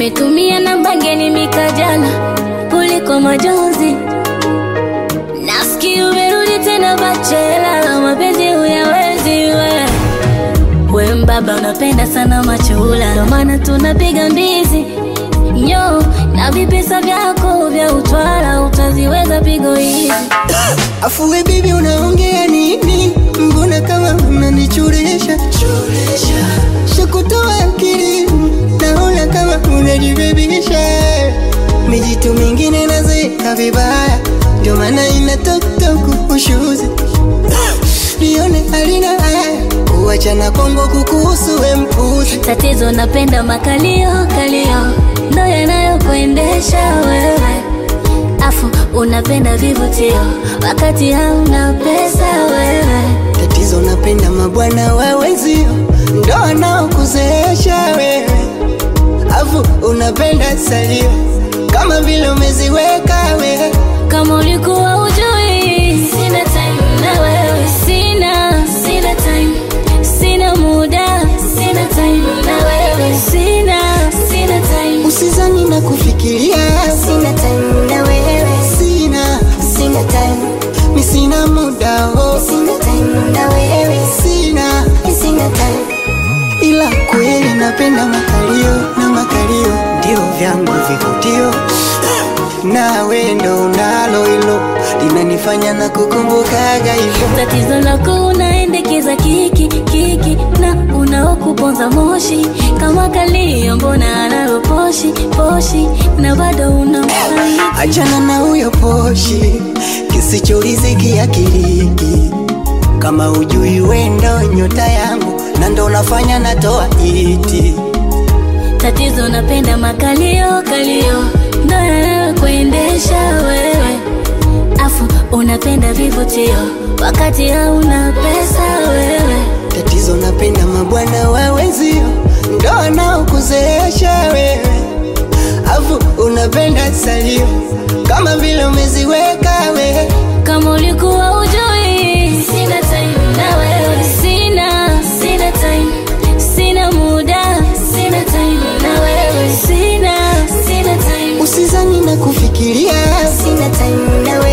Ungenitumia na bangeni mikajana kuliko majonzi. Nasikia umerudi tena bachela, mapenzi huyawezi we. We mbaba unapenda sana machula, ndo maana tunapiga mbizi nyo na vipesa vyako vya utwala, utaziweza pigo hizi. Afu we bibi unaongea nini? Mbona kama unanichuresha shakutoa akili, naona kama unajibebisha. Mijitu mingine nazeka vibaya, ndio maana ina toktok ushuzi nione halina haya kuachana Kongo kukuhusu we mpuzi Tatizo napenda makalio kalio, ndo yanayokuendesha wewe. Afu unapenda vivutio wakati hauna pesa wewe. Tatizo napenda mabwana wa wenzio ndo wanaokuzeesha wewe, afu unapenda salio kama vile umeziweka wewe. Kama ulikuwa ujui, sina time na wewe, sina sina time, sina muda, sina time na wewe, sina sina time, Usizani na kufikiria, Sina time na wewe, sina sina time, mi sina muda oh, sina time na wewe, sina sina time. ila kweli napenda makalio na makalio ndio vyangu vivutio, nawe ndo unalo hilo linanifanya na kukumbukaga hivyo. Tatizo lako unaendekeza kiki kiki na unaokuponza moshi kama kalio, mbona analo poshi poshi na bado unamfariji. Achana na huyo poshi kisichoriziki akiliki, kama ujui wendo nyota yangu na ndo unafanya natoa iti. Tatizo napenda makalio kalio, ndo yanayokuendesha wewe, afu unapenda vivutio wakati hauna pesa wewe. Tatizo napenda mabwana wa wenzio ndo wanaokuzeesha wewe, afu unapenda salio kama vile umeziweka wewe. Kama ulikuwa ujui, sina time na wewe, sina sina time, sina muda, sina time na wewe, sina sina time. Usizani na kufikiria, Sina time na wewe,